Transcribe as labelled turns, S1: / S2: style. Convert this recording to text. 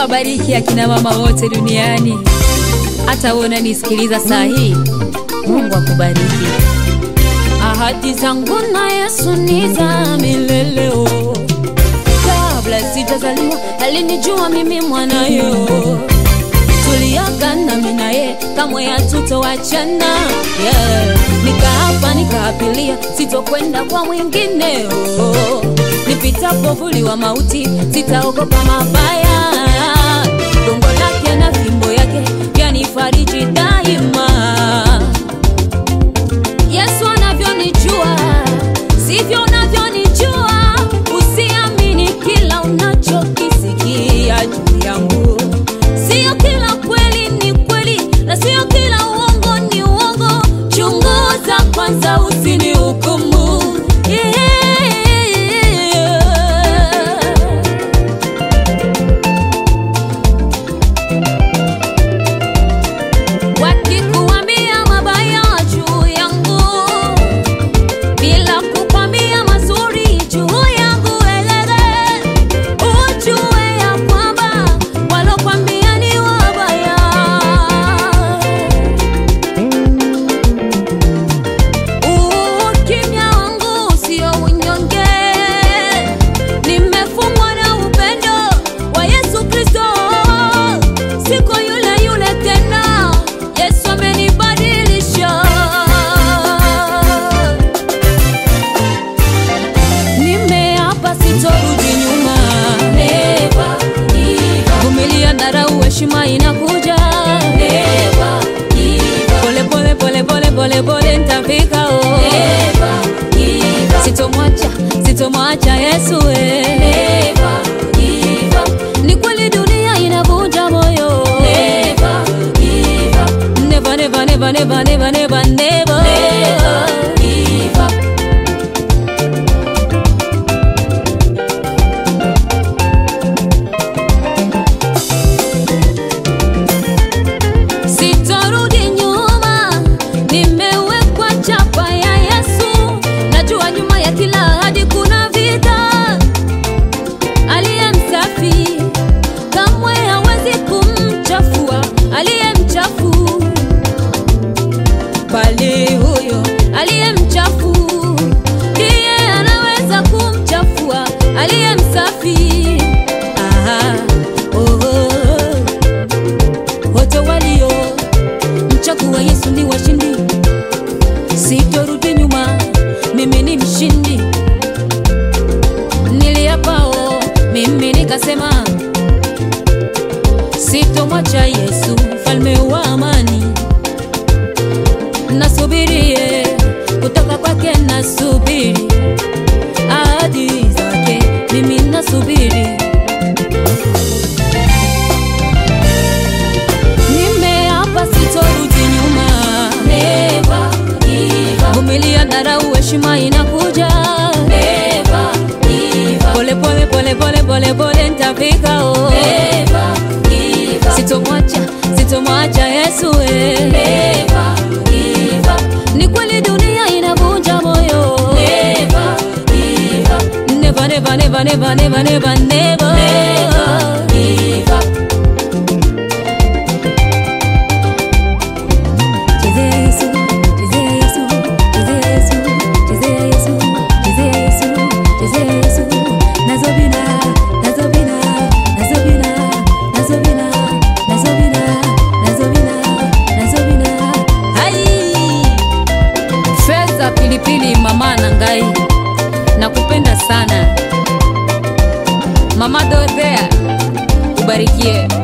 S1: awabariki akina mama wote duniani. Hata wewe unanisikiliza saa hii, Mungu akubariki. Ahadi zangu na Yesu ni za milele. oh. Kabla sijazaliwa alinijua mimi mwanayo, tuliagana mimi naye kamwe hatutowachana. Yeah. Nikaapa nikaapilia sitokwenda kwa mwingine. oh. Nipitapo vuli wa mauti sitaogopa mabaya. Gongo lake na fimbo yake yanifariji daima. Yesu anavyonijua sivyo unavyonijua. Usiamini kila unachokisikia juu yangu, sio kila kweli ni kweli na sio kila uongo ni uongo. Chunguza kwanza, usinihukumu. Yeah. Wakikuambia mabaya juu yangu bila kukwambia mazuri juu yangu, elele ujue ya kwamba walokwambia ni wabaya. Ukimya wangu sio unyonge, nimefungwa na upendo wa Yesu Kristo. Siko yule yule tena, Yesu amenibadilisha. Nimeapa sitorudi nyuma, vumilia, dharau, heshima inakuja. Pole pole pole pole pole pole nitafika, oh. Sitomwacha, sitomwacha Yesu eh. Ni kweli dunia inavunja moyo. Never, never, never, never, never, never, never. Sitorudi nyuma, nimewekwa chapa ya Yesu. Najua nyuma ya kila ahadi kuna vita. Aliye msafi kamwe hawezi kumchafua aliye mchafu, bali huyo aliye mchafu ndiye anaweza kumchafua aliye msafi. Aha, oh, oh. Wote walio mchagua Yesu ni washindi, sitorudi nyuma, mimi ni mshindi. Niliapao mimi nikasema, sitomwacha Yesu mfalme wa amani. Nasubirie kutoka kwake, nasubiri ahadi zake, mimi nasubiri Nimeapa sitorudi nyuma, vumilia, dharau, heshima inakuja. Pole pole pole pole pole pole nitafika, oh. Sitomwacha, sitomwacha Yesu eh. Ni kweli dunia inavunja moyo. Never, never, never, never, never, never, never. Chezea Yesu, chezea Yesu, chezea Yesu, chezea Yesu, chezea Yesu, chezea Yesu. Nazo bina, nazo bina, nazo bina, nazo bina, nazo bina, nazo bina, nazo bina. Hai! Fedha pilipili mama Nangai, nakupenda sana mama Dorothea, ubarikie.